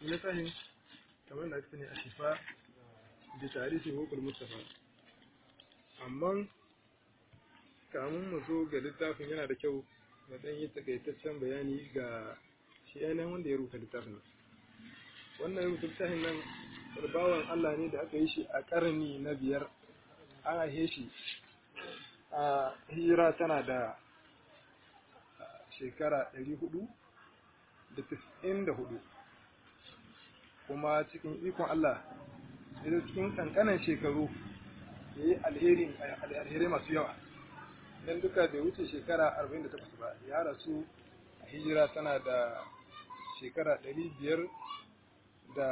littafin kamar da aka ne a shifa da tarihi hukul mustafa amma kamun mu zo ga littafin yana da kyau na ɗan yi takaitaccen bayani ga shi yanayin wanda ya rubuta littafin wannan rubuta littafin nan bawan Allah ne da aka yi shi a ƙarni na biyar an haife shi a hijira tana da shekara ɗari hudu da tis'in da hudu kuma cikin ikon Allah ya cikin kankanan shekaru ya yi alheri masu yawa don duka bai wuce shekara 48 ba ya rasu a hijira tana da shekara 500 da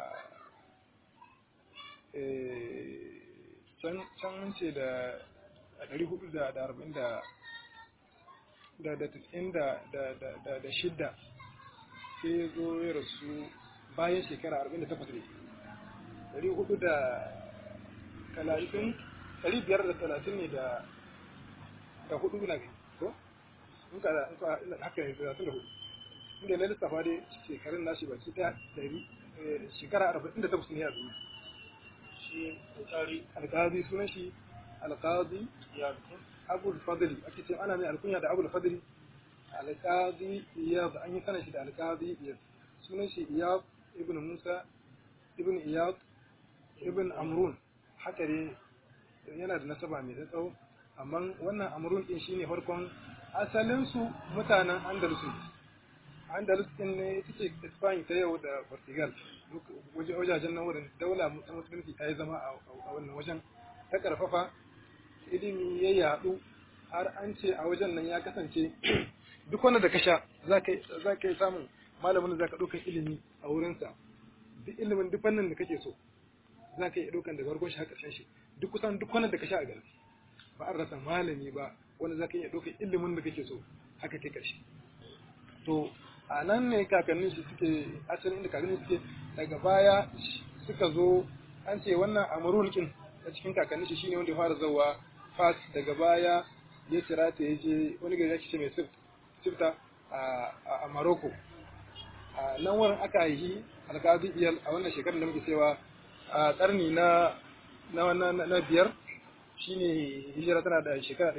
can mun ce da 440 da da da tis'in da da da da shidda sai ya zo ya rasu bayan shekara 48 ne dari hudu da talatin dari biyar da talatin ne da da hudu na gani ko in ka da haka ne talatin da hudu inda na lissafa dai shekarun nashi baki ta dari shekara arba'in da takwas ne a duniya shi alƙari alƙadi sunan shi alƙadi ya abul fadli ake ce ana mai alkunya da abul fadli alƙadi iyad an yi sanin shi da alƙadi iyad sunan shi iyad ibn musa ibn iyad ibn amrun haka ne yana da nasaba mai tsawo amma wannan amrun din shine farkon asalin su mutanen andalus andalus din ne ita ce spain ta yau da portugal wajajen nan wurin daula ta musulunci ta yi zama a wannan wajen ta karfafa ilimi ya yadu har an ce a wajen nan ya kasance duk wanda da ka sha za ka yi samun malamin da za ka ɗaukar ilimi a wurinsa duk ilimin duk fannin da kake so za ka yi ɗaukan daga farkon shi har ƙarshen shi duk kusan duk wanda da ka sha a gari ba an rasa malami ba wanda za ka iya ɗaukar ilimin da kake so haka kai ƙarshe to a nan ne kakannin shi suke asalin inda kakannin suke daga baya suka zo an ce wannan amurul kin a cikin kakannin shi shine wanda ya fara zawa fas daga baya ya cira ta ya je wani gari ake ce mai sifta a Morocco a nan wurin aka yi alkazi iyal a wannan shekarar da muke cewa a karni na na na na biyar shine hijira tana da shekara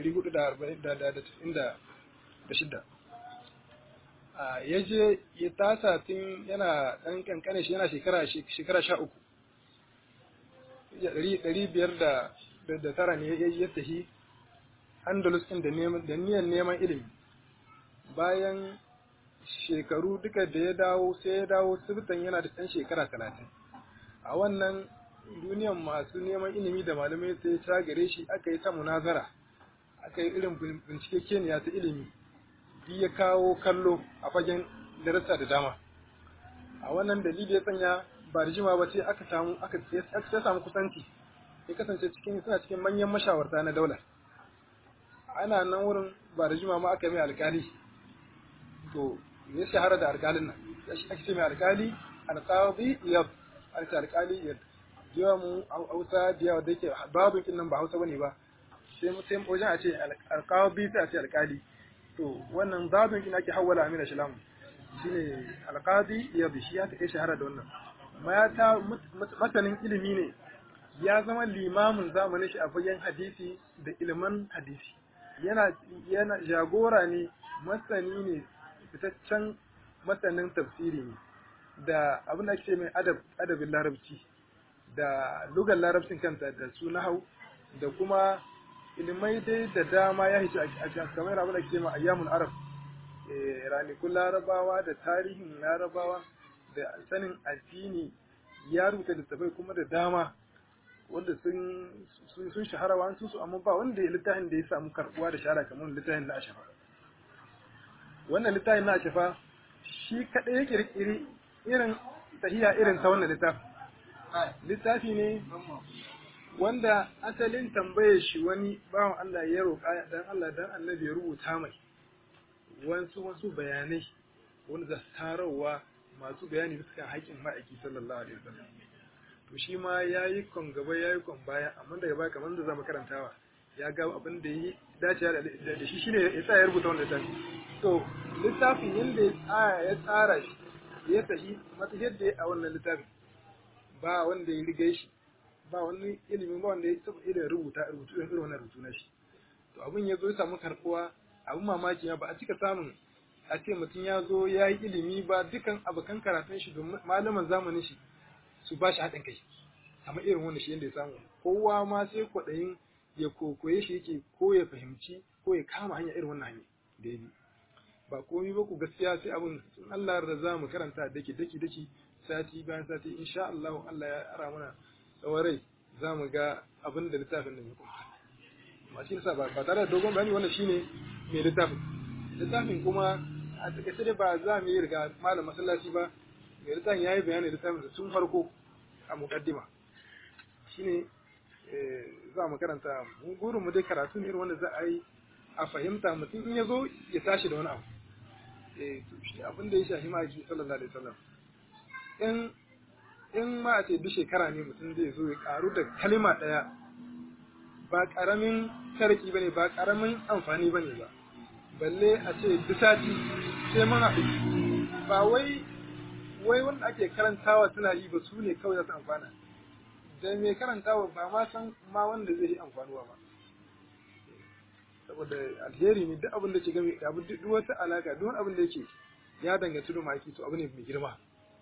496 a ya je ya tasa tun yana dan kankane shi yana shekara shekara 13 ɗari biyar da da tara ne ya tafi Andalus ɗin da neman da niyan neman ilimi bayan shekaru duka da ya dawo sai ya dawo sirtan yana da ɗan shekara talatin a wannan duniyan masu neman ilimi da malamai sai ta gare shi aka yi ta munazara aka yi irin bincike keniya ta ilimi bi ya kawo kallo a fagen darasa da dama a wannan dalili ya sanya ba da jima ba sai aka samu aka sai samu kusanci ya kasance cikin suna cikin manyan mashawarta na daular ana nan wurin ba da jima ma aka yi mai alkali to ya shahara da alkalin nan ya shi ake ce mai alkali alqadi iyad ake alkali iyad yawa mu hausa da yawa da yake babu kin nan ba hausa bane ba sai mu sai wajen a ce alqadi sai a ce alkali to wannan babin kin ake hawala amina shalam shine alqadi iyad shi ya take shahara da wannan mata masanin ilimi ne ya zama limamin zamanin shi a fagen hadisi da ilimin hadisi yana yana jagora ne masani ne fitaccen masanin tafsiri ne da abin da ake mai adab adabin larabci da lugar larabcin kanta da su nahau da kuma ilimai dai da dama ya hice a kamar abin da ake mai ayyamun arab ranikun larabawa da tarihin larabawa da sanin addini ya rubuta littafai kuma da dama wanda sun sun shahara wa su amma ba wanda littafin da ya samu karbuwa da shahara kamar littafin na ashafa wannan littafin na ashafa shi kadai ya kirkiri irin tahiya irin ta wannan littafi littafi ne wanda asalin tambayar shi wani bawan Allah ya roƙa dan Allah dan annabi ya rubuta mai wasu wasu bayanai wanda za su tarawa masu bayani bisa kan haƙƙin ma'aiki sallallahu alaihi wasallam to shi ma ya yi kon gaba ya yi kon baya amma daga baya kamar da zamu karantawa ya ga abin da yi dace da shi shine ya tsaya ya rubuta wannan littafi to littafin yanda ya tsara ya tsara shi ya tafi mata yadda a wannan littafin ba wanda ya riga shi ba wani ilimin ba wanda ya taba irin rubuta rubutu irin wannan rubutu na shi to abin ya zo ya samu karbuwa abin mamaki ba a cika samun a ce mutum ya zo ya yi ilimi ba dukan abokan karatun shi da malaman zamanin shi su ba shi haɗin kai amma irin wanda shi yadda ya samu kowa ma sai kwaɗayin ya kokoye shi yake ko ya fahimci ko ya kama hanya irin wannan hanya da ya bi ba komai ba ku gaskiya sai abin sun Allah da za mu karanta daki daki daki sati bayan sati insha Allah Allah ya ara mana tsawon rai za mu ga abin da littafin nan ya kuma ba shi nasa ba tare da dogon bayani wannan shine mai littafin littafin kuma a takaice dai ba za mu yi riga malam masallaci ba mai littafin ya yi bayani littafin tun farko a mukaddima shine za mu karanta mu gurin mu dai karatu ne irin wanda za a yi a fahimta mutum in ya zo ya tashi da wani abu eh shi abin da ya shafi ma ji sallallahu alaihi wasallam in in ma a ce duk shekara ne mutum zai zo ya karu da kalima daya ba karamin sarki bane ba karamin amfani bane ba balle a ce duk sati sai mun haɗu ba wai wai wanda ake karantawa suna yi ba su ne kawai za su amfana da mai karantawa ba ma san ma wanda zai yi amfanuwa ba saboda alheri ne duk abin da ke game abu duk wata alaka duk abin da yake ya danganci da maki to abu ne mai girma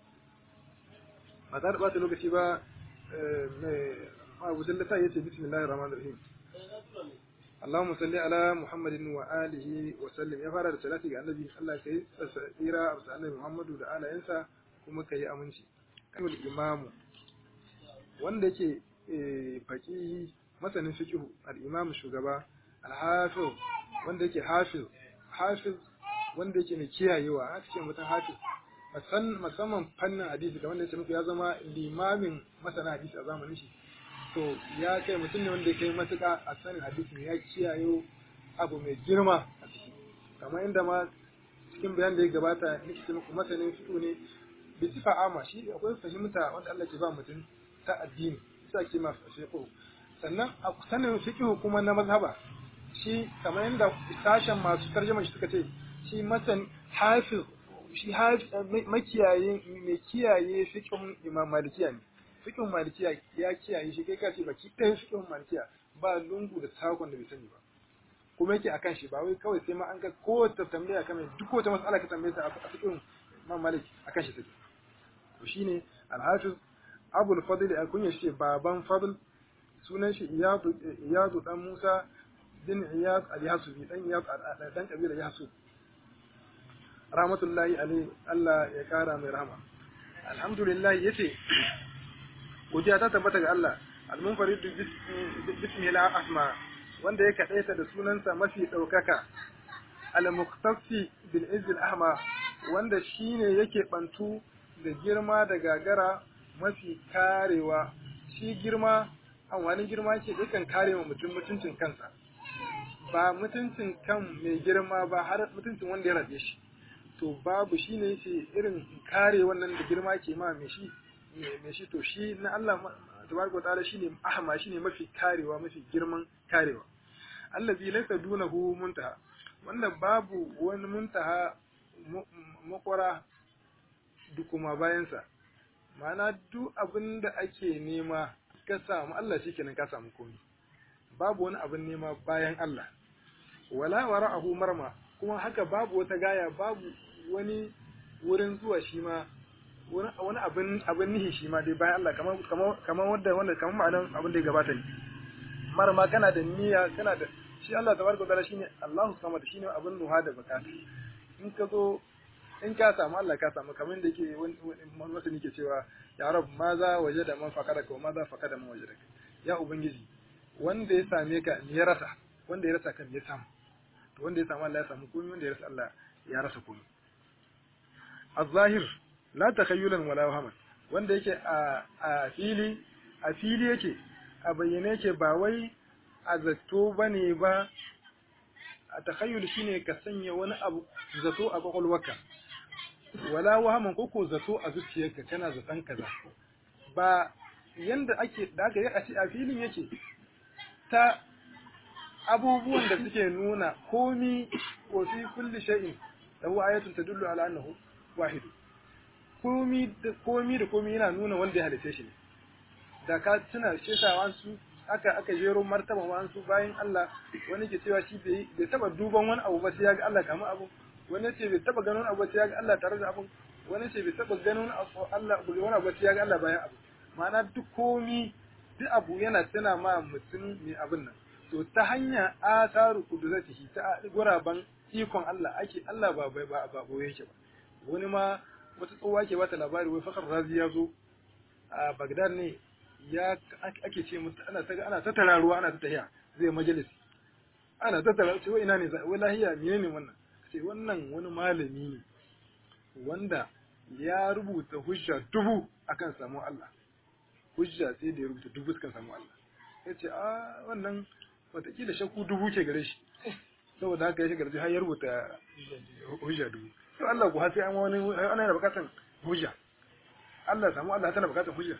ba ta da bata lokaci ba mai abu dallata yace bismillahir rahmanir rahim Allahumma salli ala Muhammadin wa alihi wa sallim ya fara da salati ga annabi Allah kai tsira a annabi Muhammadu da alayensa kuma kai aminci kamar imamu wanda yake faqihi masanin fiqh al-imam shugaba al-hafiz wanda yake hafiz hafiz wanda yake mai kiyayewa haka ce mutum hafiz musamman fannin hadisi da wanda yake muku ya zama limamin masana hadisi a zamanin shi to ya kai mutum ne wanda ya kai matuƙa a sanin hadisi ya kiyaye abu mai girma a ciki kamar inda ma cikin bayan da ya gabata nake ce muku masanin fiqh ne bi sifa ama shi akwai fahimta wanda Allah ke ba mutum ta addini sai ake ma fiqh sannan a sanin fiqh kuma na mazhaba shi kamar yadda sashen masu tarjuma shi suka ce shi masan hafiz shi makiyaye mai kiyaye fiqhun imam malikiya ne fiqhun malikiya ya kiyaye shi kai kace baki ɗayan fiqhun malikiya ba lungu da sakon da bai sani ba kuma yake akan shi ba wai kawai sai ma an ga kowace tambaya kamar duk wata mas'ala ka tambaye ta a fiqhun imam malik akan shi take to shine al-hafiz abul fadl al-kunya shi baban fadl sunan shi iyadu iyadu dan musa bin iyad al-yasubi dan iyad dan kabila yasub rahmatullahi alaihi Allah ya kara mai rahama alhamdulillah yace godiya ta tabbata ga Allah al-munfarid bismihi al-asma wanda ya kadaita da sunansa mafi daukaka al-muqtafi bil izz al-ahma wanda shine yake bantu da girma da gagara mafi karewa shi girma amfanin girma ce yakan kare wa mutum mutuncin kansa ba mutuncin kan mai girma ba har mutuncin wanda ya rabe shi to babu shi ne ce irin kare wannan da girma ke ma mai shi mai shi to shi na Allah tabaraka wa ta'ala shine ahma shine mafi karewa mafi girman karewa allazi laysa dunahu muntaha wanda babu wani muntaha makwara dukuma bayansa ma'ana duk abin da ake nema ka samu Allah shikenan ka samu komai babu wani abin nema bayan Allah wala wara'ahu marma kuma haka babu wata gaya babu wani wurin zuwa shi ma wani abin abin nihi shi ma dai bayan Allah kamar kamar kamar wanda wanda kamar ma'anar abin da ya gabata ne marma kana da niyya kana da shi Allah tabaraka ta'ala shine Allahu samad shine abin nuha da bukata in ka zo in ka samu Allah ka samu kamar da yake wani masani ke cewa ya rab ma za waje da man fakada ka ma za fakada man waje da ya ubangiji wanda ya same ka ya rasa wanda ya rasa kan ya samu to wanda ya samu Allah ya samu komai wanda ya rasa Allah ya rasa komai az-zahir la takhayyulan wala wahaman wanda yake a a fili a fili yake a bayyane yake ba wai a zato bane ba a takhayyul shine ka sanya wani abu zato a kwakwalwarka wala wahaman ko ko zato a zuciyarka kana zaton kaza ba yanda ake da aka yi a ce a filin yake ta abubuwan da suke nuna komi wa fi kulli shay'in lahu ayatun tadullu ala annahu wahid komi da komi da komi yana nuna wanda ya halice shi ne da ka tuna shesawa su aka aka jero martaba wa su bayan Allah wani ke cewa shi bai bai taba duban wani abu ba sai ya ga Allah kamar abu wani ce bai taba ganin abu ba sai ya ga Allah tare da abu wani ce bai taba ganin abu Allah wani abu ba sai ya ga Allah bayan abu ma'ana duk komi duk abu yana tana ma mutum mai abin nan to ta hanya asaru kuduratihi ta guraban ikon Allah ake Allah ba ba ba boye yake ba wani ma wata tsohuwa ke bata labari wai fakar razi ya zo a Baghdad ne ya ake ce musu ana ta ana ta tararuwa ana ta tahiya zai majalisi ana ta tararuwa ce wai ina ne wai lahiya menene wannan ce wannan wani malami ne wanda ya rubuta hujja dubu akan samu Allah hujja sai da ya rubuta dubu sukan samu Allah ya ce a wannan watakila shakku dubu ke gare shi saboda haka ya shiga da har ya rubuta hujja dubu to Allah ku har sai an wani ana da bukatan hujja Allah samu Allah tana bukatan hujja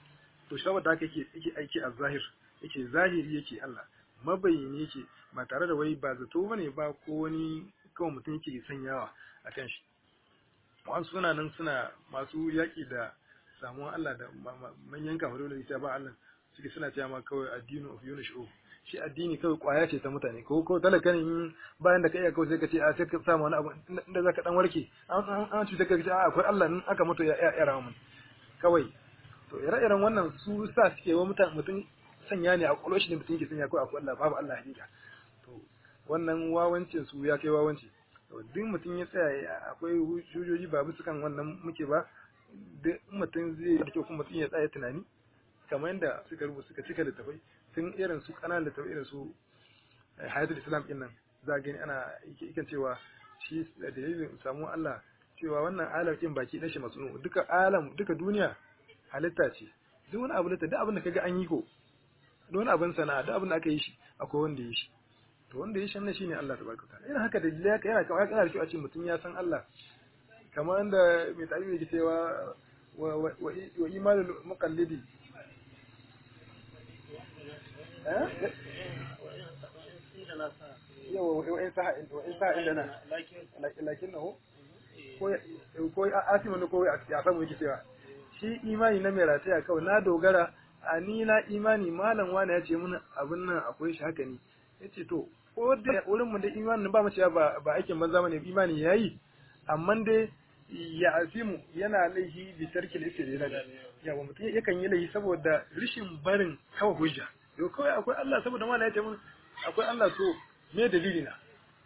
to saboda haka yake yake aiki a zahir yake zahiri yake Allah mabayyane yake ba tare da wai ba zato bane ba ko wani kawai mutum yake sanyawa akan shi wa'ansu suna nan suna masu yaƙi da samuwan Allah da manyan kafirai da ita ba Allah suke suna cewa ma kawai addinu of yunush shi addini kawai kwaya ce ta mutane ko ko talaka ne bayan da ka iya kawai sai ka ce a sai ka samu wani abu inda zaka dan warke an an cuta ka ce a akwai Allah in aka mutu ya ya ya mun kawai to ire-iren wannan su sa suke wa mutum mutum sanya ne a kwallo shi ne mutum yake sanya kawai akwai Allah babu Allah hakika to wannan wawancin su ya kai wawanci to duk mutum ya tsaya akwai hujjoji ba bisa kan wannan muke ba duk mutum zai da kyau kuma mutum ya tsaya tunani kamar yadda suka rubuta suka cika littafai tun irin su kananan littafai irin su hayatul islam din nan za a gani ana ikan cewa shi da dalilin samu Allah cewa wannan alam din baki dan shi masunu duka alam duka duniya halitta ce duk wani abu da duk abin da kaga an yi ko duk wani abin sana'a duk abin da aka yi shi akwai wanda ya yi shi to wanda ya yi shi nan shine Allah tabaraka ta'ala irin haka da dalilai yana kawai kana da kyau a ce mutum ya san Allah kamar yadda mai tarihi yake cewa wa imanul muqallidi yawa wa'in sa'a inda na lakin na ko asima ne ko ya samu yake cewa shi imani na mai rataya kawai na dogara a ni na imani malam wani ya ce mun abin nan akwai shi haka ne ya ce to ko da wurin mu da imanin ba mu cewa ba ba aikin banza bane imani yayi amma dai ya azimu yana laihi bi tarkil istidlal yawa mutum yakan yi laihi saboda rishin barin kawai hujja yau kawai akwai Allah saboda mana ya ce mun akwai Allah to me dalili na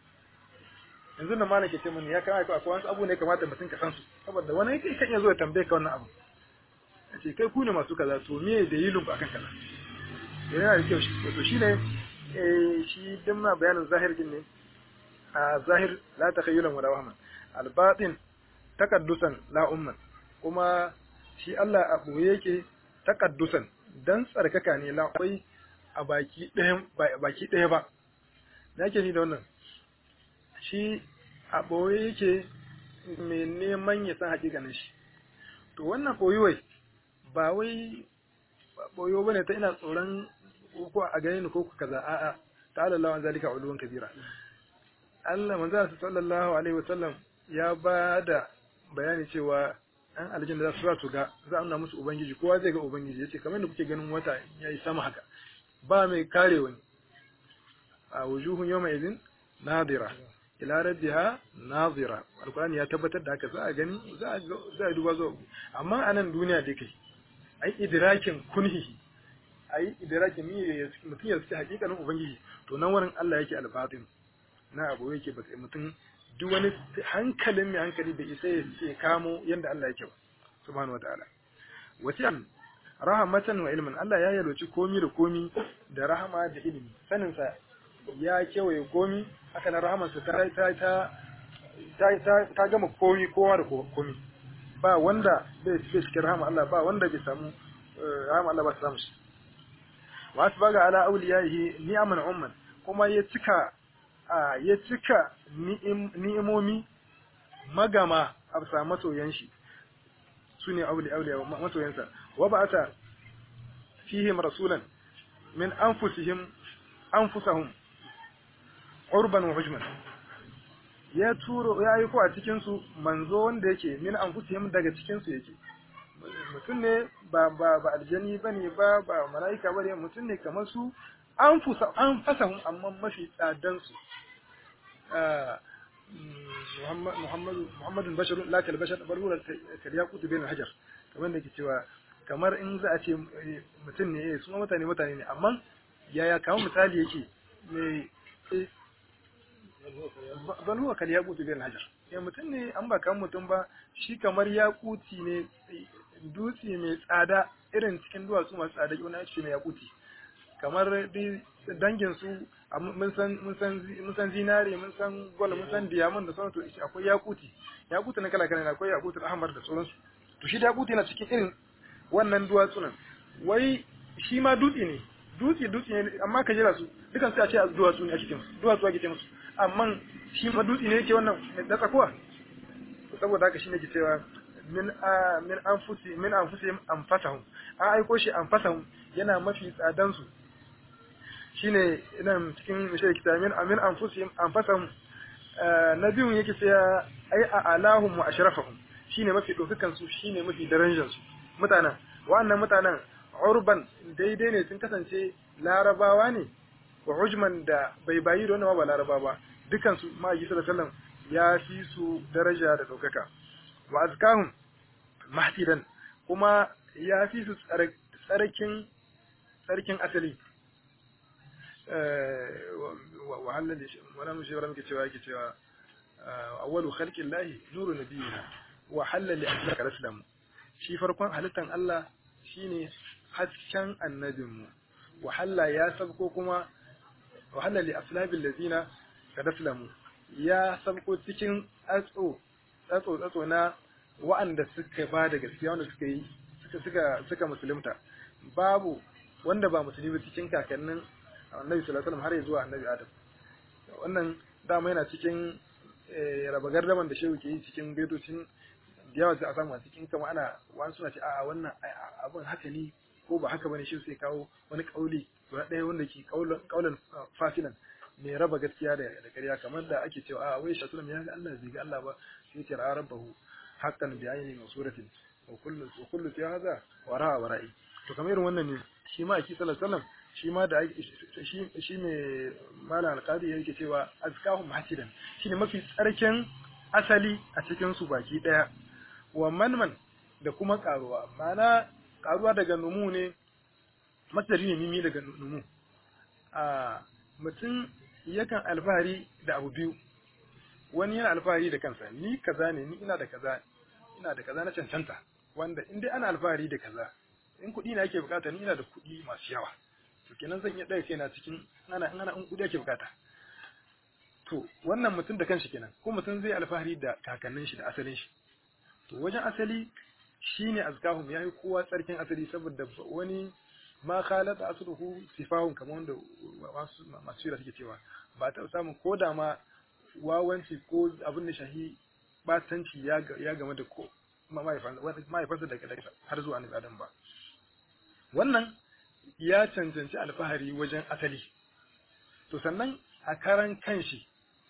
yanzu na malaka ce mun ya kama akwai wasu abu ne kamata mutum ka san su saboda wani kai kan iya zo ya tambaye ka wannan abu ce kai ku ne masu kaza to me dalilin ku akan kaza yana da kyau to shine eh shi din ma bayanin zahir din ne a zahir la takhayyulan wala wahman al batin takaddusan la umman kuma shi Allah a boye yake takaddusan dan tsarkaka ne la akwai a baki ɗaya baki ɗaya ba da yake ni da wannan shi a ɓoye yake mai neman ya san hakikanin shi to wannan ɓoyuwai ba wai ɓoyo ba ne ta ina tsoron ko a gani ni ko ku kaza a'a ta'ala Allah an zalika uluwan kabira Allah manzo sallallahu alaihi wasallam ya ba da bayani cewa an aljanna za su za su ga za a nuna musu ubangiji kowa zai ga ubangiji yace kamar da kuke ganin wata yayi sama haka ba mai kare wani a wujuhun yawma idin nadira ila rabbiha nadira alqur'ani ya tabbatar da haka za a gani za a za a duba zuwa amma a nan duniya dai kai ai idrakin kunhihi ai idrakin mi mutum ya suke hakikanin ubangiji to nan wurin Allah yake albatin na abu yake ba mutum duk wani hankalin mai hankali bai isa ya kamo yanda Allah yake ba subhanahu wataala wace rahamatan wa ilmin Allah ya yalwaci komi da komi da rahama da ilimi saninsa ya kewaye komi haka na rahamarsa ta ta ta ta ta gama komi kowa da komi ba wanda bai cikin rahama Allah ba wanda bai samu rahama Allah ba ta samu shi wa asbaga ala awliyaihi ni'aman umman kuma ya cika ya cika ni'imomi magama a bisa masoyan shi su ne auliya masoyansa wa ba'ata fihim rasulan min anfusihim anfusahum urban wa hujman ya turo ya aiko a cikin su manzo wanda yake min anfusihim daga cikin su yake mutum ne ba ba ba aljani bane ba ba malaika bane mutum ne kamar su an fusa an fasahum amma mafi tsadan su Muhammad Muhammadun basharun la kal bashar bal huwa kal yaqut bain hajar kamar da ke cewa kamar in za a ce mutum ne su mutane mutane ne amma yaya kamar misali yake mai bal huwa kal yaqut bain hajar ya mutum ne an ba kan mutum ba shi kamar yakuti ne dutse mai tsada irin cikin duwatsu masu tsada wani ake mai yakuti kamar dangin su mun san mun san mun san zinare mun san gold mun san diamond da sauransu akwai yakuti yakuti na kala kala akwai yakuti ahmar da sauransu to shi da yakuti na cikin irin wannan duwatsu nan wai shi ma dutse ne dutse dutse ne amma ka jira su dukan su a ce duwatsu ne a cikin duwatsu ake ce musu amma shi ma dutse ne yake wannan da tsakuwa saboda haka shine ke cewa min min anfusi min anfusihim anfasahum an aiko shi anfasahum yana mafi tsadan su shine nan cikin mishe kita min amin anfusihim anfasahum na biyun yake cewa ai a alahum wa ashrafahum shine mafi dokakan su shine mafi darajar su mutanen wannan mutanen urban daidai ne sun kasance larabawa ne wa hujman da bai bayi da wannan ba laraba ba dukan su ma'aji sallallahu alaihi ya fi su daraja da ɗaukaka wa azkahum mahtidan kuma ya fi su tsarkin tsarkin asali wa halal wannan shi muke cewa yake cewa awwalu khalqin lahi nuru nabiyina wa halal li aslaka raslam shi farkon halittan Allah shine hasken annabinmu wa halla ya sabko kuma wa halal li aslabil ladina kadaslamu ya sabko cikin tsatso tsatso tsatso na wa'anda suka ba da gaskiya wanda suka yi suka suka suka musulunta babu wanda ba musulmi cikin kakannin annabi sallallahu alaihi wasallam har zuwa annabi adam wannan dama yana cikin raba gardaman da shehu ke yi cikin baitocin da yawa sai a samu a cikin kama ana wani suna ce a wannan abin haka ne ko ba haka bane shi sai kawo wani kauli guda ɗaya wanda ke kaulan fasilan mai raba gaskiya da ƙarya kamar da ake cewa a wai shatulam ya ga Allah zai ga Allah ba sai ce ra'a rabbahu haqqan bi ayni masuratin wa kullu wa kullu fi hadha wara wara'i to kamar irin wannan ne shi ma aki sallallahu alaihi wasallam shi ma da shi shi mai malam alqadi yake cewa azkahum hasidan shine mafi tsarkin asali a cikin su baki daya wa manman da kuma karuwa ma'ana karuwa daga numu ne masdari ne mimi daga numu a mutum yakan alfahari da abu biyu wani yana alfahari da kansa ni kaza ne ni ina da kaza ina da kaza na cancanta wanda in dai ana alfahari da kaza in kuɗi na yake bukata ni ina da kuɗi masu yawa to kenan zan iya ɗaya kaina cikin ana in ana in kuɗi yake bukata to wannan mutum da kanshi kenan ko mutum zai alfahari da kakannin shi da asalin shi to wajen asali shine azkahum yayi kowa tsarkin asali saboda wani ma khalata asluhu sifahun kamar wanda masu masu yara suke cewa ba ta samu ko da ma wawanci ko abin da shahi batanci ya ya game da ko mahaifansa daga daga har zuwa annabi adam ba wannan ya cancanci alfahari wajen asali to sannan a karan kanshi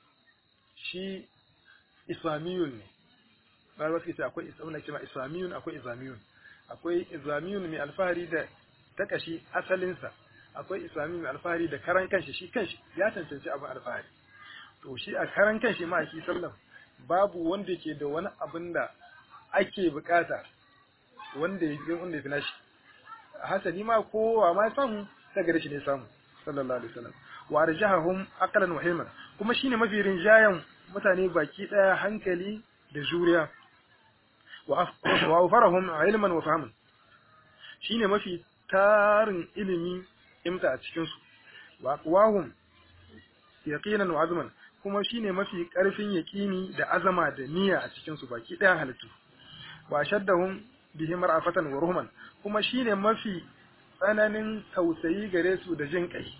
shi islamiyun ne ba wasu ce akwai islamiyun ake ma islamiyun akwai islamiyun akwai islamiyun mai alfahari da ta kashi asalinsa akwai islamiyun mai alfahari da karan kanshi shi kanshi ya cancanci abin alfahari to shi a karan kanshi ma shi sallam babu wanda ke da wani abin da ake bukata wanda ya wanda ya fi nashi hasali ma kowa ma samu daga shi ne samu sallallahu alaihi wasallam wa arjahahum aqlan wa hilman kuma shine mafi rinjayan mutane baki daya hankali da juriya wa awfarahum ilman wa fahman shine mafi tarin ilimi imta a cikin su wa aqwahum yaqinan wa azman kuma shine mafi karfin yaqini da azama da niyya a cikin su baki daya halittu wa shaddahum bihi mar'afatan wa ruhman kuma shine mafi tsananin tausayi gare su da jin kai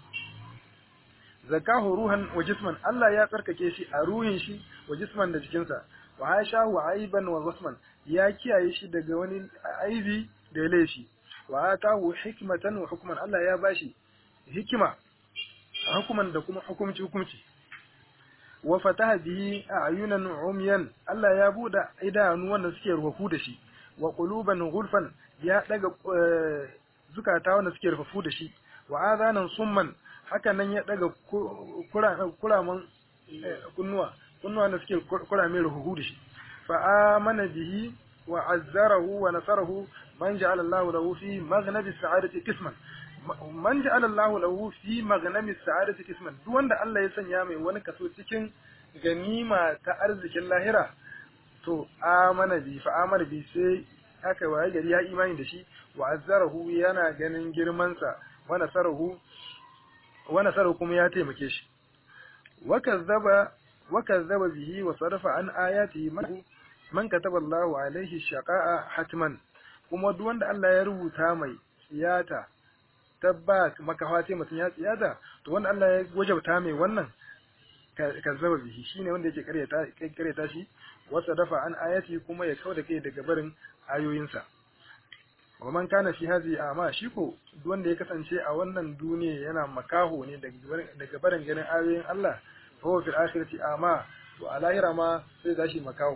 zakahu ruhan wa jisman Allah ya tsarkake shi a ruhin shi wa jisman da jikinsa wa hashahu aiban wa wasman ya kiyaye shi daga wani aibi da laifi wa atahu hikmatan wa hukman Allah ya bashi hikima hukuman da kuma hukumci hukumci wa fataha bihi a'yunan umyan Allah ya bude idanu wanda suke rufu da shi wa quluban ghulfan ya daga zukata wanda suke rufu da shi wa azanan summan haka nan ya daga kuraman kunnuwa kunnuwa da suke kurame rufu da shi fa amana bihi wa azzarahu wa nasarahu man ja'ala Allahu lahu fi maghnami sa'adati qisman man ja'ala Allahu lahu fi maghnami sa'adati qisman duk wanda Allah ya sanya mai wani kaso cikin ganima ta arzikin lahira to amana bi fa amana bi sai aka waye gari ya imani da shi wa azzarahu yana ganin girman sa wa nasarahu wa nasarahu kuma ya taimake shi wa kazzaba wa kazzaba bihi wa sarafa an ayati man man kataba Allahu alaihi shaqa'a hatman kuma duk wanda Allah ya rubuta mai siyata tabba makawa ce mutum ya tsiyata to wanda Allah ya wajabta mai wannan kazzaba bihi shine wanda yake karyata karyata shi wasa dafa an ayati kuma ya kauda kai daga barin ayoyinsa wa man kana fi hadhihi ama shi ko duk wanda ya kasance a wannan duniya yana makaho ne daga barin ganin ayoyin Allah fa huwa fil akhirati ama to a lahira ma sai zashi makaho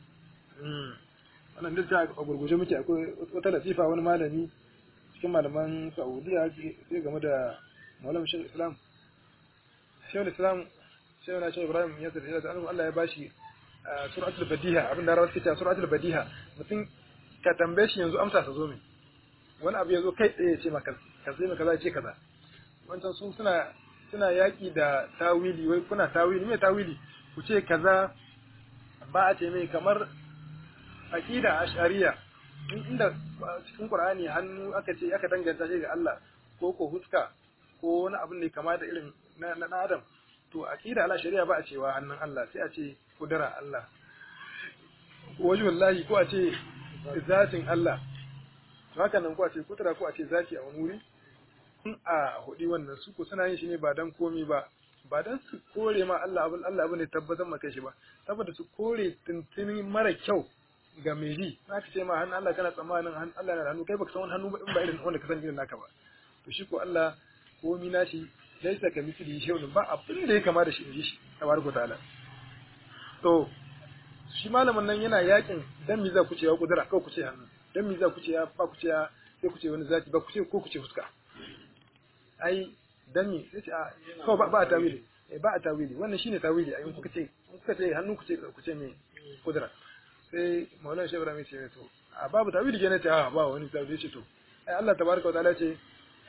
wannan duk a gurguje muke akwai wata latifa wani malami cikin malaman Saudiya sai game da Maulana Sheikh Islam Sheikh Islam Sheikh na Sheikh Ibrahim ya tsare da Allah ya bashi suratul badiha abin da rawar kita suratul badiha mutum ka tambaye shi yanzu amsa ta zo min wani abu ya zo kai tsaye ce maka ka sai maka za ce kaza wancan su suna suna yaki da tawili wai kuna tawili me tawili ku ce kaza ba a ce mai kamar aqida ashariya inda cikin qur'ani hannu aka ce aka danganta shi ga Allah ko ko huska ko wani abin ne kama da irin na na adam to aqida ala shari'a ba a cewa hannun Allah sai a ce kudura Allah wallahi ko a ce zatin Allah to haka nan ko a ce kudura ko a ce zati a wani wuri in a hudi wannan su ko suna yin shi ne ba dan komi ba ba dan su kore ma Allah abin Allah abin ne tabbatar maka shi ba saboda su kore tuntuni mara kyau ga mai ji na ka ce ma hannun Allah kana tsammanin hannun Allah na da hannu kai baka san wani hannu ba in ba irin wanda ka san irin naka ba to shi ko Allah komi nashi laisa ka misli shay'un ba abin da ya kama da shi in ji shi tabaraka ta'ala to shi malamin nan yana yakin dan mi za ku ce ya kudura kawai ku ce hannu dan mi za ku ce ya ba ku ce ya sai ku ce wani zaki ba ku ce ko ku ce fuska ai dan mi sai ce a kawai ba ba a tawili eh ba a tawili wannan shine tawili ai kuka ce kuka ce hannu ku ce ku ce me kudura sai maulana shehu ibrahim ce to a babu tawili ke ne ce a ba wani tawili ce to ai Allah tabaraka wa ta'ala ce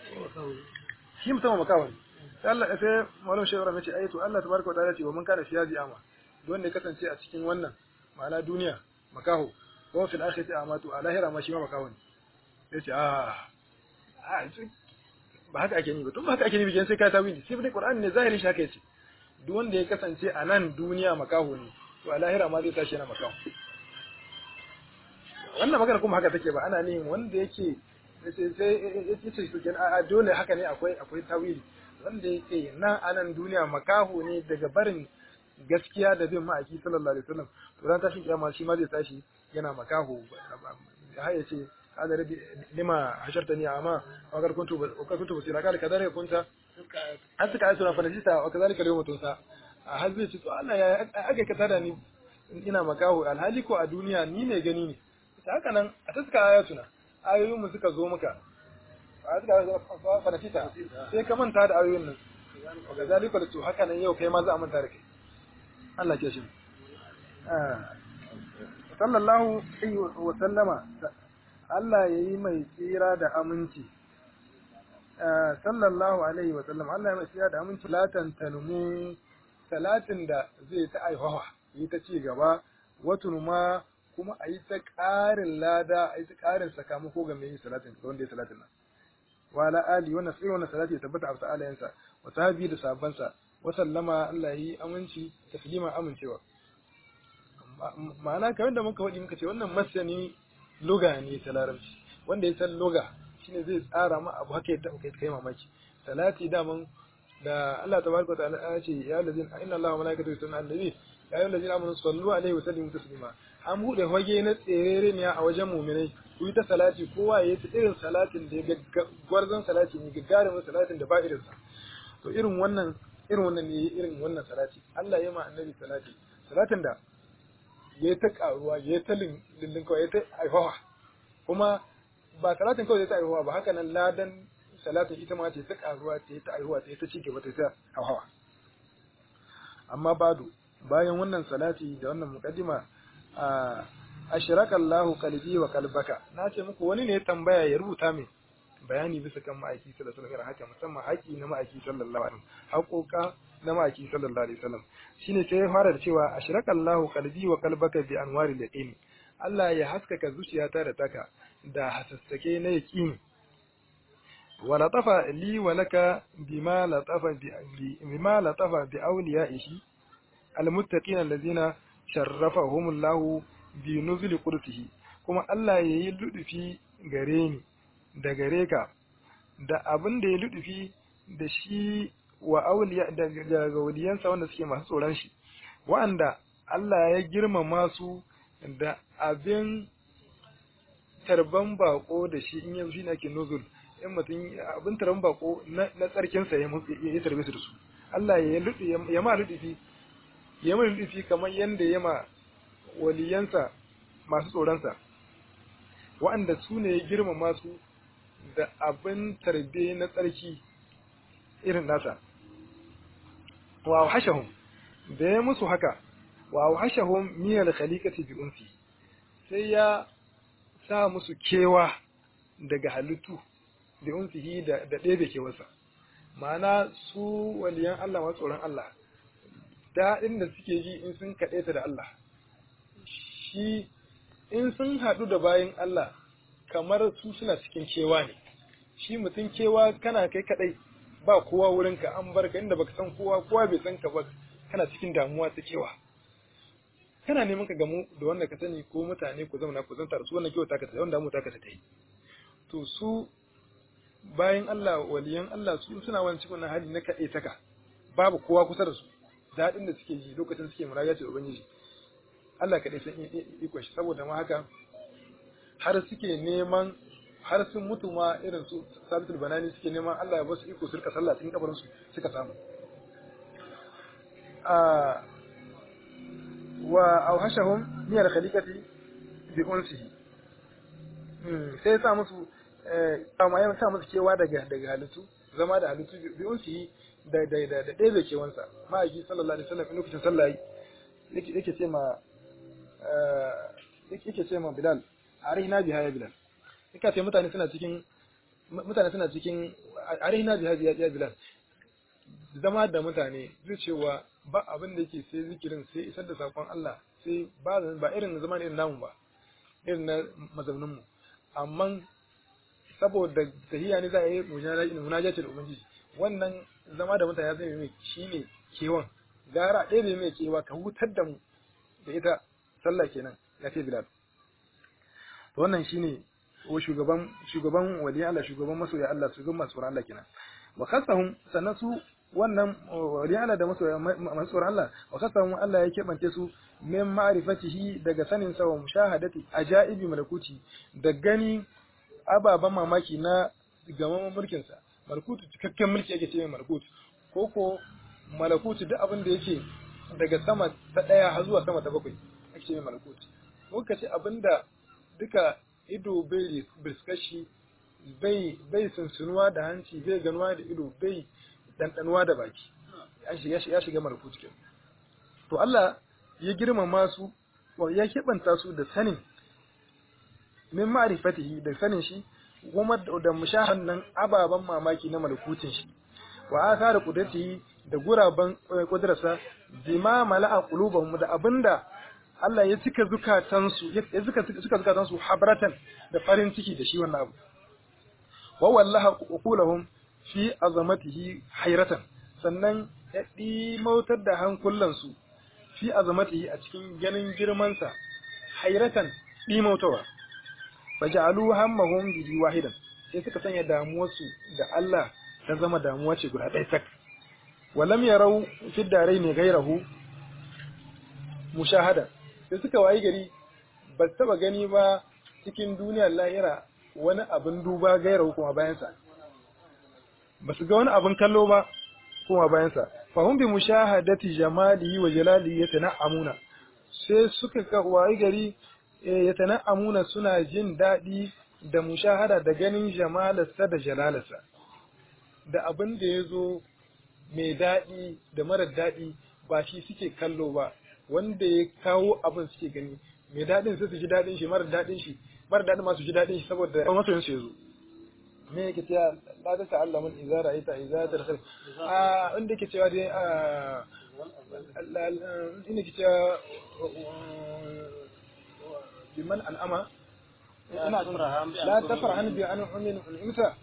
shi musamman makawan sai Allah sai maulana shehu ibrahim ce ai to Allah tabaraka wa ta'ala ce wa man kana fi yazi ama wanda ya kasance a cikin wannan ma'ana duniya makaho ko fil akhirati amatu a lahira ma shi ma makaho ne yace a a ba haka ake ni ba tun ba haka ake ni bijan sai ka tawili sai dai qur'ani ne zahirin shi haka yace duk wanda ya kasance a nan duniya makaho ne to a lahira ma zai tashi yana makaho wannan magana kuma haka take ba ana nihin wanda yake sai sai yace su kenan a dole haka ne akwai akwai tawili wanda yake nan a nan duniya makaho ne daga barin gaskiya da bin ma'aiki sallallahu alaihi wasallam to ran tashin kiyama shi ma zai tashi yana makaho har ya ce hada rabbi lima hashartani amma wa kar kuntu wa kar kuntu basira kala kadare kunta an suka ayi fa najita wa kadhalika yawma tunsa har zai ce to Allah ya aka ka tada ni ina makaho alhali ko a duniya ni ne gani ne haka nan a ta suka ayatuna ayoyin mu suka zo muka a suka fa najita sai ka manta da ayoyin nan wa kadhalika to haka nan yau kai ma za a manta da kai Allah ke shi. Sallallahu Alaihi wa sallama, Allah ya yi mai tsira da aminci. Sallallahu Alaihi wa sallama, Allah ya mai tsira da aminci. Salatan tanmu, salatin da zai ta aihawa, yi ta ci gaba, watun ma kuma a yi ta ƙarin lada, a yi ta ƙarin sakamako ga mai yin salatin, ga wanda ya salatin nan. Wa ala ali wannan sai wannan salati ya tabbata a sa'alayensa, wa sahabi da sabansa, wasallama Allah yi aminci taslima amincewa ma'ana kamar da muka faɗi muka ce wannan masani loga ne ta larabci wanda ya san loga shine zai tsara ma abu haka yadda kai kai mamaki salati daman da Allah tabaraka ta'ala ya ce ya lazin inna Allah wa malaikatahu yusalluna ala nabi ya ayyuhal ladzina amanu sallu alaihi wa sallimu taslima an bude hoge na tserere ne a wajen mu'minai ku yi ta salati kowa ya yi irin salatin da ya gwarzon salati ne gagarumin salatin da ba irinsa to irin wannan irin wannan ne irin wannan salati Allah ya ma annabi salati salatin da ya ta karuwa ya ta lindin kawai ya ta aihawa kuma ba salatin kawai ya ta aihawa ba haka nan ladan salatin ita ma ce ta karuwa ta ta aihuwa ta ta ci gaba ta ta hawa amma badu bayan wannan salati da wannan muqaddima a ashraka Allahu qalbi wa qalbaka na ce muku wani ne ya tambaya ya rubuta min bayani bisa kan ma'aiki sallallahu alaihi wasallam haka musamman haƙi na ma'aiki sallallahu alaihi wasallam haƙoƙa na ma'aiki sallallahu alaihi wasallam shine sai ya fara da cewa ashraka Allahu qalbi wa qalbaka bi anwari yaqin Allah ya haskaka zuciyata da taka da hasassake na yaqini wa latafa li wa laka bima latafa bi bima latafa bi awliyaihi almuttaqin allazina sharrafahumullahu bi nuzuli qudsihi kuma Allah yayi ludufi gare ni da gare ka da abin da ya ludufi da shi wa auliya daga waliyansa wanda suke masu tsoron shi wa'anda Allah ya girmama su da abin tarban bako da shi in yanzu shi ne ake nuzul in mutum abin tarban bako na tsarkinsa ya ya tarbe su da su Allah ya ludu ya ma ludufi ya ma ludufi kamar yanda ya ma waliyansa masu tsoronsa wa'anda su ne ya girmama su da abin tarbe na tsarki irin nasa wa hashahum da ya musu haka wa hashahum miyal khaliqati bi unsi sai ya sa musu kewa daga halittu da unsihi da da ɗebe kewarsa ma'ana su waliyan Allah masu tsoron Allah daɗin da suke ji in sun kaɗe ta da Allah shi in sun haɗu da bayan Allah kamar su suna cikin kewa ne shi mutum kewa kana kai kadai ba kowa wurinka an bar ka inda baka san kowa kowa bai san ka ba kana cikin damuwa ta kewa kana neman ka gamu da wanda ka sani ko mutane ku zauna ku zanta da su wannan kewa ta ka ta wanda mu ta ka ta yi to su bayan Allah waliyan Allah su suna wani cikin hali na kadai taka babu kowa kusa da su daɗin da suke ji lokacin suke muraja da ubangiji Allah kaɗai san iko shi saboda ma haka har suke neman har sun mutu ma irin su sabitul banani suke neman Allah ya basu iko su rika sallah cikin kabarin su suka samu a wa awhashahum min al-khaliqati bi unsihi sai sa musu amma ya sa musu kewa daga daga halittu zama da halittu bi unsihi da da da da ɗebe kewansa ma'aiki sallallahu alaihi wasallam lokacin sallah yake yake ce ma yake ce ma Bilal arihna biha ya Bilal yake ce mutane suna cikin mutane suna cikin arihna biha ya Bilal zama da mutane zai cewa ba abin da yake sai zikirin sai isar da sakon Allah sai ba ba irin zaman irin namu ba irin na mazaunin mu amma saboda tahiya ne za a yi munajatul ubangiji wannan zama da mutane zai mai shine kewan gara ɗaya ne mai kewa ka hutar da mu da ita sallah kenan ya ce Bilal to wannan shine ko shugaban shugaban waliyan Allah shugaban masoya Allah shugaban masu tsoron Allah kenan wa khasahum sannan su wannan waliyan Allah da masoya masu tsoron Allah wa khasahum Allah ya kebance su min ma'rifatihi daga sanin sa wa mushahadati ajaibi malakuti da gani ababan mamaki na gaman mulkin sa malakutu cikakken mulki yake ce mai malakutu ko ko malakutu duk abin da yake daga sama ta ɗaya har zuwa sama ta bakwai ake ce mai malakutu muka ce abinda duka ido bai biskashi bai bai sunsunuwa da hanci bai ganuwa da ido bai ɗanɗanuwa da baki ya shiga malakutu ke to Allah ya girmama su ya keɓanta su da sanin min ma'rifatihi da sanin shi kuma da mushahan nan ababen mamaki na malakutin shi wa asara qudratihi da guraban kudrarsa bima mala'a qulubahum da abinda Allah ya cika zukatansu ya cika suka zukatansu habratan da farin ciki da shi wannan abu wa wallaha qulahum fi azamatihi hayratan sannan ya dimautar da hankulansu fi azamatihi a cikin ganin girmansa hayratan dimautawa faja'alu hammahum bihi wahidan sai suka sanya damuwarsu da Allah ta zama damuwa ce guda ɗaya sak walam yarau fi darai ne gairahu mushahada sai suka wayi gari ba su taba gani ba cikin duniyar lahira wani abin duba gairahu kuma bayansa ba su ga wani abin kallo ba kuma bayansa fahum bi mushahadati jamalihi wa jalalihi yatana'amuna sai suka ga wayi gari yatana'amuna suna jin daɗi da mushahada da ganin jamalarsa da jalalarsa da abin da ya zo mai daɗi da marar daɗi ba shi suke kallo ba wanda ya kawo abin suke gani mai daɗin sai su ji daɗin shi marar daɗin shi marar daɗin ma su ji daɗin shi saboda masoyin su ya zo me yake cewa la ta ta'alla mun idza ra'aita idza tadkhal a inda yake cewa dai a inda yake cewa biman an'ama ina la tafrahan bi an umin unimta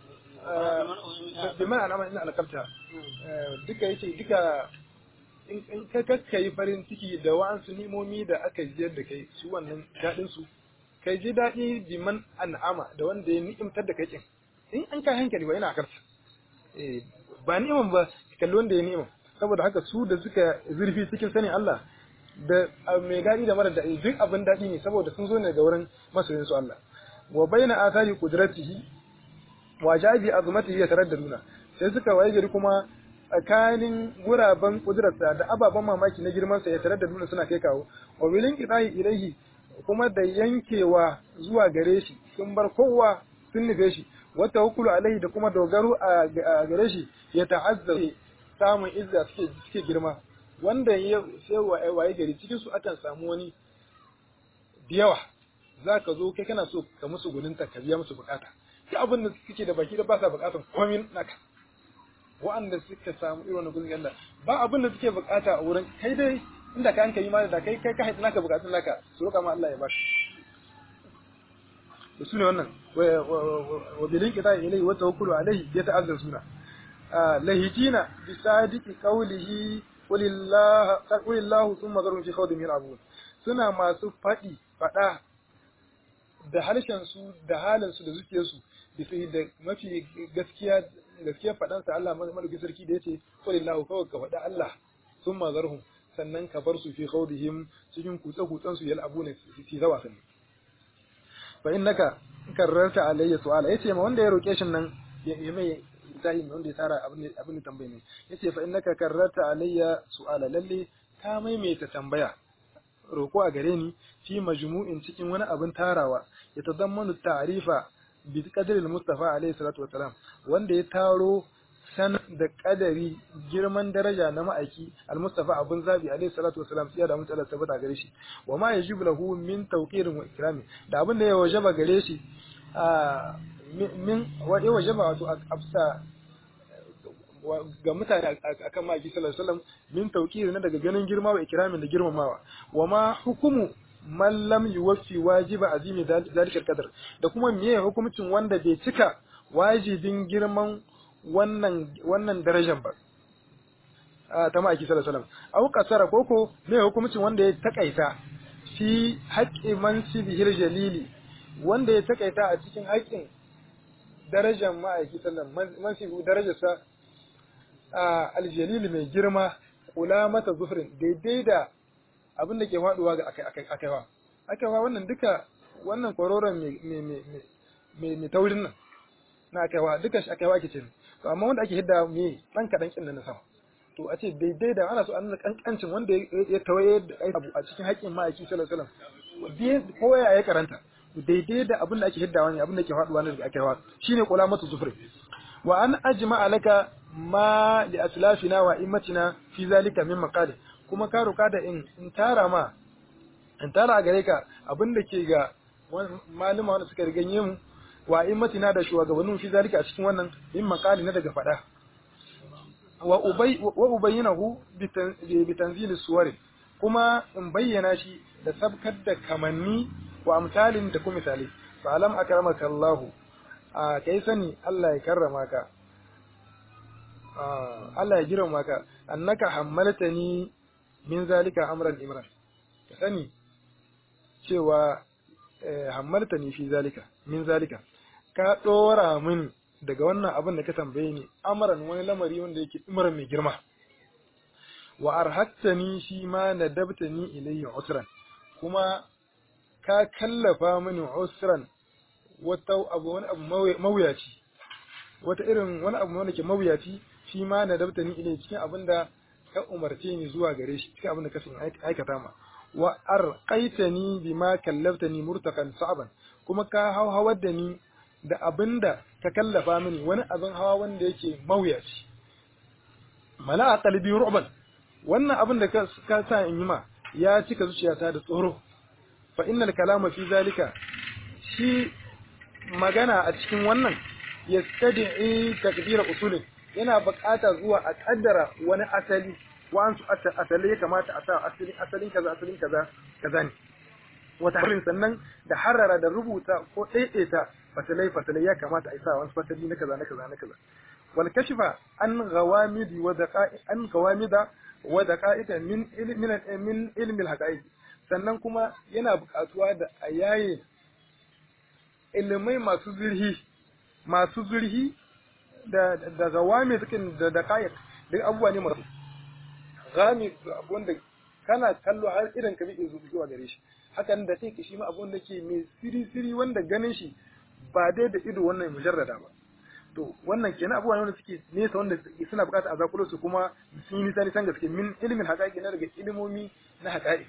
biman an'ama ina alqabta duka yace duka in ka kakkai farin ciki da wa'ansu nimomi da aka jiyar da kai su wannan daɗin su kai ji daɗi biman an'ama da wanda ya ni'imtar da kai kin in an kai hankali ba ina karsa ba ni'iman ba kalli wanda ya ni'ima saboda haka su da suka zurfi cikin sanin Allah da mai daɗi da mara daɗi duk abin daɗi ne saboda sun zo ne daga wurin masoyin su Allah wa baina athari qudratihi wa jabi azmatihi yataraddaduna sai suka waye gari kuma tsakanin guraben kudurarsa da ababen mamaki na girman sa yataraddaduna suna kai kawo wa bilin qidahi ilaihi kuma da yankewa zuwa gare shi sun bar kowa sun nufe shi wata hukulu alaihi da kuma dogaro a gare shi ya ta'azza samun izza suke suke girma wanda ya sai waye gari cikin su akan samu wani da yawa za ka zo kai kana so ka musu gudunta ka biya musu bukata duk abin da suke da baki da ba sa bukatan komai naka wa'anda suka samu irin wannan gudun Allah ba abin da suke bukata a wurin kai dai inda ka hankali ma da kai kai ka haɗa naka bukatun naka su roƙa ma Allah ya baka da su ne wannan wa bilin kita ilai wa tawakkulu alaihi ya ta'azzar suna lahitina bi sadiqi qawlihi qulillahu qulillahu thumma zarhum fi khawdin yal'abun suna masu fadi fada da harshen su da halin su da zuciyar su bisa da mafi gaskiya gaskiya fadan sa Allah madauki sarki da yace qulillahu kawai ka fada Allah thumma zarhum sannan ka bar su fi khawdihim cikin kutse kutsen su yal'abuna fi zawa sannan fa innaka karrarta alayya su'ala yace ma wanda ya roke shi nan ya mai tahi wanda ya tara abin abin da tambaye ne yace fa innaka karrarta alayya su'ala lalle ka maimaita tambaya roko a gare ni fi majmu'in cikin wani abin tarawa ya tadammanu ta'rifa bi qadri al-mustafa alayhi salatu wassalam wanda ya taro san da kadari girman daraja na ma'aiki al-mustafa abun zabi alayhi salatu wassalam sai da mutu Allah tabbata gare shi wa ma yajibu lahu min tawqirin wa ikrami da abin da ya wajaba gare shi min wa ya wajaba wato afsa ga mutane akan ma'aiki sallallahu alaihi wasallam min tawqirin na daga ganin girma wa ikramin da girmamawa wa ma hukumu man lam yuwaffi wajiba azimi zalikal qadar da kuma meye hukumcin wanda bai cika wajibin girman wannan wannan darajar ba ta ma'aiki sallallahu alaihi wasallam au kasara koko me hukumcin wanda ya takaita fi haqqi mansibihil jalili wanda ya takaita a cikin haƙƙin darajar ma'aiki sallallahu alaihi mansibu darajarsa aljalil mai girma kula mata zufrin daidai da abin da ke faduwa ga akaiwa akaiwa wannan duka wannan kwaroron mai taurin nan na akaiwa duka shi akaiwa ke ce to amma wanda ake hidda me dan kadan kin na sama to a ce daidai da ana so an nuna kankancin wanda ya tawaye da abu a cikin haƙƙin ma'aiki sallallahu alaihi wasallam ko ya ya karanta daidai da abin da ake hiddawa ne abin da ke faduwa ne daga akaiwa shine kula mata zufrin wa an ajma alaka ma li aslafina wa immatina fi zalika min maqali kuma ka roka da in in tara ma in tara a gare ka abin da ke ga malama wanda suka riganye mu wa immatina da shugabannin fi zalika a cikin wannan min maqali na daga fada wa ubay wa ubayyinahu bi tanzil suwari kuma in bayyana shi da sabkar da kamanni wa amsalin da kuma misali fa alam akramaka Allah a kai sani Allah ya karrama ka Allah ya girma ka annaka hammaltani min zalika amran imran ka sani cewa hammaltani fi zalika min zalika ka dora min daga wannan abin da ka tambaye ni amran wani lamari wanda yake imran mai girma wa arhattani shi ma nadabtani ilayhi usran kuma ka kallafa mini usran wata abu wani abu mawuyaci wata irin wani abu wanda ke mawuyaci fi ma nadabtani ilai cikin abinda ka umarce ni zuwa gare shi cikin abinda ka sun aikata ma wa arqaitani bima kallaftani murtaqan sa'ban kuma ka hawar da ni da abinda ka kallafa mini wani abin hawa wanda yake mawuyaci mala a qalbi ru'ban wannan abin da ka sa in yi ma ya cika zuciyata da tsoro fa innal kalama fi zalika shi magana a cikin wannan yastadi'i takdira usulin yana buƙata zuwa a kaddara wani asali wa'ansu asali ya kamata a sa asalin asalin kaza asalin kaza kaza ne wata harin sannan da harara da rubuta ko ɗaiɗaita fasalai fasalai ya kamata a yi sa wani fasali na kaza na kaza na kaza wal kashfa an ghawamidi wa daqa'i an ghawamida wa daqa'ita min ilmin min ilmi al sannan kuma yana buƙatuwa da a yaye ilimai masu zurhi masu zurhi da da gawami cikin da daqa'iq duk abubuwa ne masu gami wanda kana kallo har idan ka bi zuwa gare shi hakan da sai shi ma abun da ke mai siri siri wanda ganin shi ba dai da ido wannan mujarrada ba to wannan kenan abubuwa ne wanda suke nesa wanda suna bukatar a zakulo su kuma sun yi nisa nisan gaske min ilimin haƙaƙi na daga ilimomi na haƙaƙi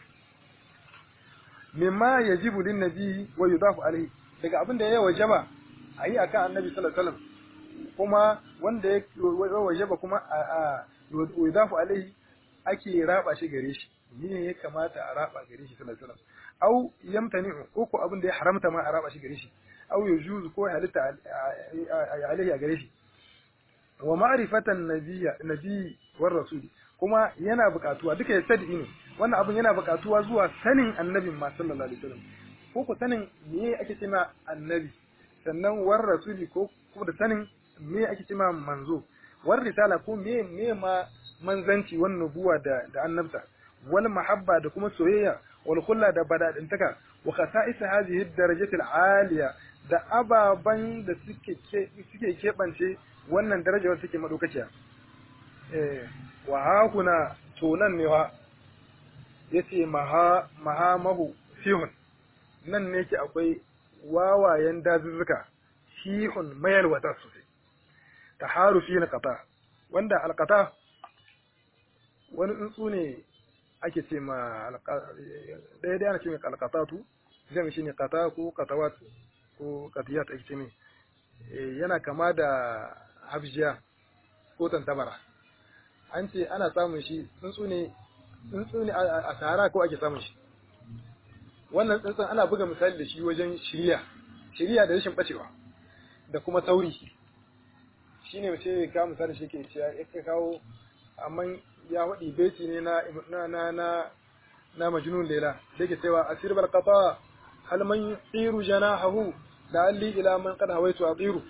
mimma yajibu lin nabi wa yudafu alaihi daga abin da ya wajaba a yi akan annabi sallallahu alaihi wasallam kuma wanda ya wajaba kuma a yudafu alaihi ake raba shi gare shi ne ya kamata a raba gare shi sallallahu alaihi wasallam au yamtani ko abin da ya haramta ma a raba shi gare shi au yujuz ko halitta alaihi a gare shi wa ma'rifatan nabiyya nabi war rasul kuma yana buƙatuwa duka ya sadi ne wannan abin yana buƙatuwa zuwa sanin annabin ma sallallahu alaihi wasallam ko ku sanin me ake cewa annabi sannan war rasuli ko ko da sanin me ake cewa manzo war risala ko me me ma manzanci wan nubuwa da da annabta wal mahabba da kuma soyayya wal khulla da badadintaka wa khasa'is hadhihi ad-darajati al-aliya da ababan da suke suke kebance wannan darajar suke madaukaciya eh wa hakuna tonan ne wa yace maha mahamahu sihun nan ne ke akwai wawayen dazuzzuka shihun mayalwata sosai taharu fi alqata wanda alqata wani tsuntsu ne ake ce ma ɗaya da ana ce mai alqatatu zai shi ne qata ko qatawat ko qatiyat ake ce mai yana kama da habjiya ko tantabara an ce ana samun shi tsuntsu ne tsuntsu ne a sahara ko ake samun shi wannan tsuntsun ana buga misali da shi wajen shirya shirya da rashin bacewa da kuma tauri shine mace ka misali shi ke cewa ya kawo amma ya waɗi beti ne na na na na na majnun lela da yake cewa asir bal qata hal man yusiru janahu da alli ila man qad hawaitu atiru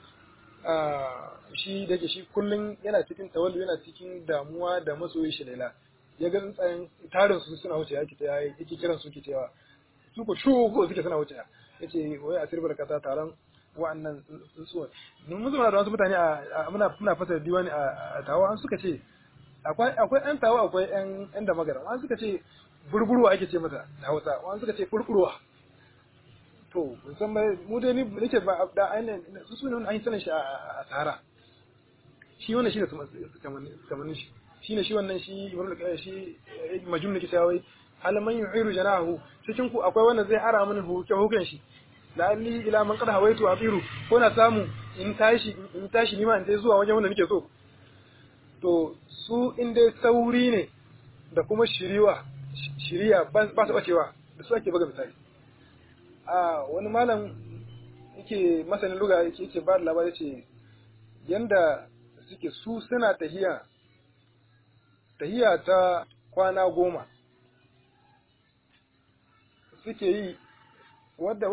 shi da ke shi kullun yana cikin tawallu yana cikin damuwa da masoyi shi lela ya ga tsayin tarin su suna wuce yake ta yake kiran su ke cewa su ko shu ko suke suna wuce yace wai asir barkata taron wa'annan tsuntsuwa mun mun zama da wasu mutane a muna muna fasa diwani a tawa an suka ce akwai akwai ɗan tawa akwai ɗan ɗan da magana wani suka ce burburwa ake ce mata da Hausa wani suka ce kurkurwa to musamman mu dai ni nake ba da ainihin su su ne an yi sanin shi a Sahara shi wannan shi da kamannin shi shi ne shi wannan shi shi majum ne kisa wai hal man yu'iru janahu cikin ku akwai wanda zai ara mini huke huken shi la'alli ila man qad hawaitu atiru ko na samu in tashi in tashi ni ma in zuwa wajen wanda nake so to su in dai sauri ne da kuma shiriwa shiriya ba su bacewa da su ake buga misali a wani malam yake masanin luga yake yake ba da labari ce yanda suke su suna tahiya tahiya ta kwana goma suke yi wadda